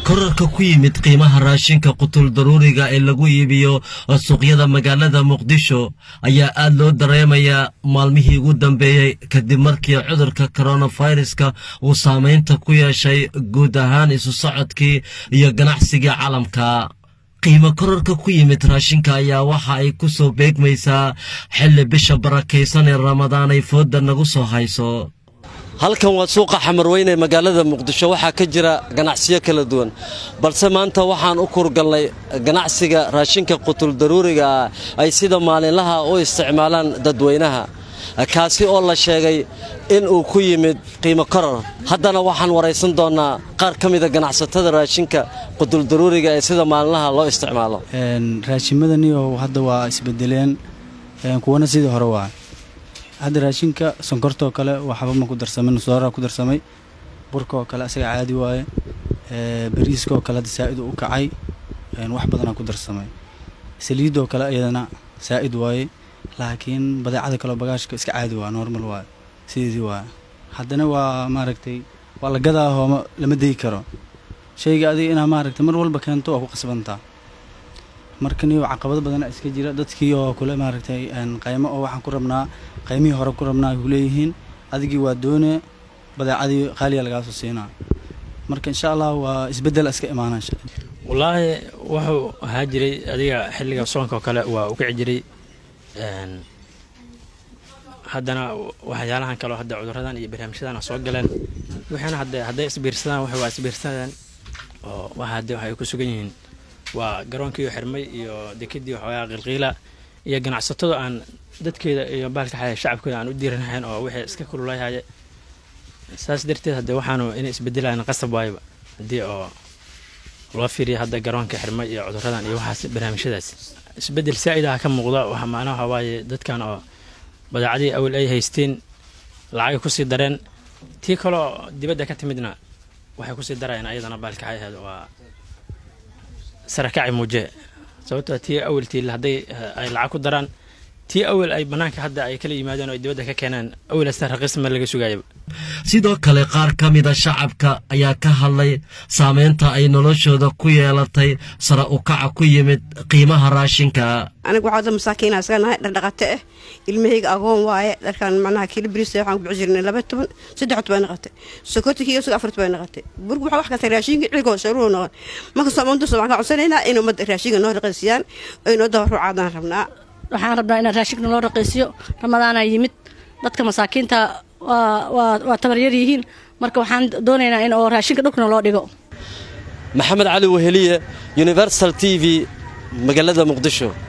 korarka ku yimid qiimaha raashinka qutul daruuriga ee lagu iibiyo suuqyada magaalada muqdisho ayaa aad loo dareemayaa maalmihii ugu dambeeyey kadib markii cudurka koronaviruska uu saameynta ku yeeshay guud ahaan isu socodkii iyo ganacsigii caalamka qiimo korarka ku yimid raashinka ayaa waxa ay ku soo beegmaysaa xilli bisha barakaysan ee ramadaan ay fooda nagu soo hayso halkan waa suuqa xamarweyne ee magaalada muqdisho waxaa ka jira ganacsiyo kala duwan balse maanta waxaan u kurgalnay ganacsiga raashinka qutul daruuriga ah ay sida maalinlaha u isticmaalaan dadweynaha kaasi oo la sheegay in uu ku yimid qiimo korar haddana waxaan waraysan doonnaa qaar ka mida ganacsatada raashinka qutul daruuriga ee sida maalinlaha loo isticmaalo raashimadaniyo hadda waa isbedeleen kuwana sidii hore waa hadda raashinka sonkortoo kale waxba ma ku darsamay nusdooraa ku darsamay burkaoo kale asaga caadi waaye bariiskaoo kale hadda saa'id u kacay wax badanaa ku darsamay saliidoo kale iyadana saa'id waaye laakiin badeecada kaleo bagaashka iska caadi waa normal waaye sideedii waaye haddana waa maaragtay waa la gadaahoo lama dayi karo shayga adiga inaa maaragtay mar walba keento waa ku qasbantaa marka niyo caqabado badana iska jira dadkii oo kule maaragtay qaymo oo waxaan ku rabnaa qaymihii hore ku rabnaa ay kuleeyihiin adigii waa doone badeecadii qaaliya lagaasoo siinaa marka insha allah waa isbedel iska imaana wallaahi wuxuu ahaa jiray adiga xilliga soonka oo kale waa u kici jiray haddana waxyaalahan kaleo hadda cuduradan iyo barnaamijyadan soo galeen waxaana hadde hadday isbiirsadaan wax waa isbiirsadeen oo waxa hadde waxay ku sugan yihiin waa garoonkiioo xirmay iyo dekadii waxoogaa qilqiila iyo ganacsatada aan dadkeeda iyo baalka xaya shacabkooda aan u diiranahayn oo wixii iska kululayahaye saas darteed hadde waxaanu inay isbedelayan qasab waayba haddii oo loo fiiriya hadda garoonka xirmay iyo cuduradan iyo waxaas barnaamijyadaas isbedel saa'ida ka muuqda waxa macnaha waaye dadkan oo badeecadii awal ay haysteen lacagay kusii dareen tii kaloo dibadda ka timidna waxay kusii darayaan ayadana baalka xayaheed waa sarakaci muuje sababtoo tii awaltii hadday ay lacag ku daraan tii awal ay bannaanka hadda ay kala yimaadeen oo ay dibadda ka keeneen awalasta raqiisma laga sugaayaba sidoo kale qaar ka mida shacabka ayaa ka hadlay saameynta ay noloshooda ku yeelatay sara ukaca ku yimid qiimaha raashinka aniga waxaa masaakiina isaga nahay dhardhaqate ah ilmahayga agoon waaye dharkan macnaha kiilo biriis waxaan ku bixi jirnay laba toban saddex toban naqatay sokorta kiyo isaga afar toban naqatay burku waxaa wax kasta raashinka ciligoo saruur noqon marka soomaanta waxaan ka codsanaynaa in ummadda raashinka noo raqiisiyaan ay noo dabaruucaadaan rabnaa waxaan rabnaa in raashinka noo raqiisiyo ramadaana yimid dadka masaakiinta waa tabaryar yihiin marka waxaan doonaynaa in oo raashinka dhulkana loo dhigo maxamed cali weheliye universal t v magaalada muqdisho